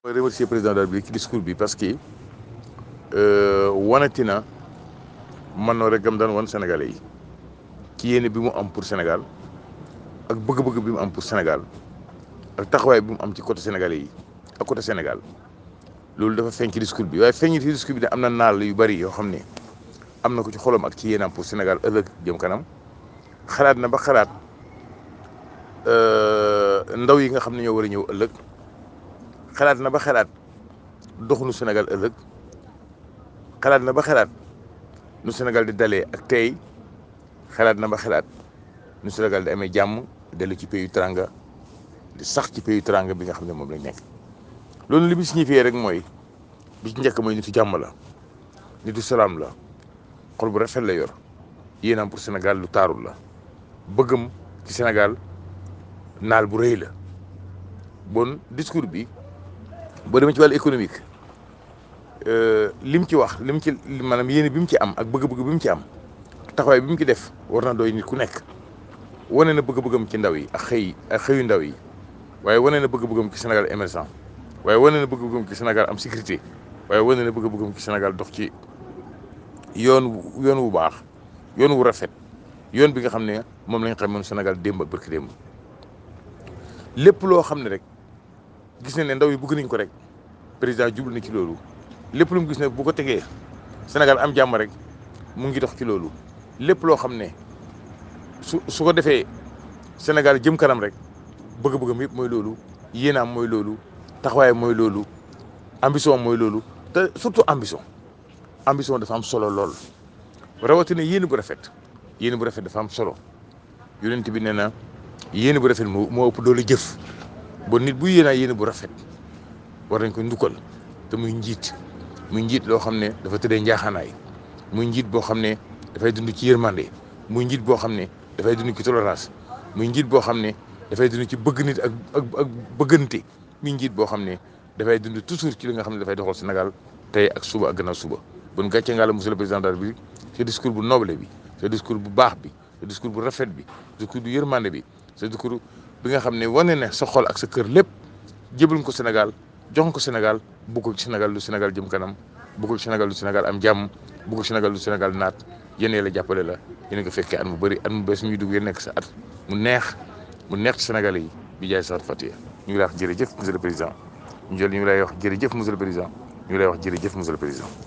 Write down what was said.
mooy remercier président de la République ci discours bi parce que wanati na man noo rek gam daan wan Sénégalais yi ci yéene bi mu am pour Sénégal ak bëgg-bëgg bi mu am pour Sénégal ak taxawaay bi mu am ci côté Sénégalais yi ak côté Sénégal loolu dafa feeñ ci discours bi waaye feeñ ci discours bi ne am na naal yu bari yoo xam ne am na ko ci xolam ak ci yéenam pour Sénégal ëllëg jëm kanam xalaat na ba xalaat ndaw yi nga xam ne ñoo war a ñëw ëllëg xalaat na ba xalaat doxunu Sénégal ëllëg xalaat na ba xalaat nu Sénégal di dalee ak tey xalaat na ba xalaat nu Sénégal di amee jàmm dellu ci pays teranga di sax ci pays teranga bi nga xam ne moom lañ nekk. loolu li mu signifié rek mooy bi ci njëkk mooy nitu jàmm la nitu salaam la xol bu rafet la yor yéenam pour Sénégal lu taarul la bëggam ci Sénégal naal bu rëy la bon discours bi boo demee ci wàllu économique lim ci wax lim ci maanaam yéene bi mu ci am ak bëgg-bëgg bi mu ci am taxawaay bi mu ci def war na doy nit ku nekk wane na bëgg-bëggam ci ndaw yi ak xëy ak xëyu ndaw yi waaye wane na bëgg-bëggam ci Sénégal émergent waaye wane na bëgg-bëggam ci Sénégal am sécurité waaye wane na bëgg-bëggam ci Sénégal dox ci yoon yoon wu baax yoon wu rafet yoon bi nga xam ne moom lañ xam moom Sénégal démb ak barki démb lépp loo xam ne rek gis nañ ne ndaw yi bëgg nañ ko rek président jublu na ci loolu lépp lu mu gis ne bu ko tegee Sénégal am jàmm rek mu ngi dox ci loolu lépp loo xam ne su su ko defee Sénégal jëm kanam rek bëgg-bëggam yëpp mooy loolu yéenaam mooy loolu taxawaay mooy loolu ambition mooy loolu te surtout ambition ambition dafa am solo lool rawatina yéen bu rafet yéen bu rafet dafa am solo yonent bi nee na yéen bu rafet moo moo ëpp doole jëf bon nit bu yéenaa yéen bu rafet war nañ ko ndukkal te muy njiit muy njiit loo xam ne dafa tëddee njaaxaanaay muy njiit boo xam ne dafay dund ci yërmande muy njiit boo xam ne dafay dund ci tolérance muy njiit boo xam ne dafay dund ci bëgg nit ak ak ak bëggante muy njiit boo xam ne dafay dund toujours ci li nga xam ne dafay doxal Sénégal tey ak suba ak gannaaw suba bon gàcce nga la monsieur le président de la République ce discours bu noble bi ce discours bu baax bi ce discours bu rafet bi discours bu yërmande bi ce discours bi nga xam ne wane ne sa xol ak sa kër lépp jébal ko Sénégal jox ko Sénégal bëggul Sénégal lu Sénégal jëm kanam bëggul Sénégal lu Sénégal am jàmm bëggul Sénégal lu Sénégal naat yéen la jàppale la yéen nga fekkee at mu bëri at mu bees ñuy dugg yéen nekk sa at mu neex mu neex ci Sénégalais yi bi jaay sax Fatiha ñu ngi lay wax jërëjëf monsieur le président ñu jël ñu ngi lay wax jërëjëf monsieur le président ñu ngi lay wax jërëjëf monsieur le président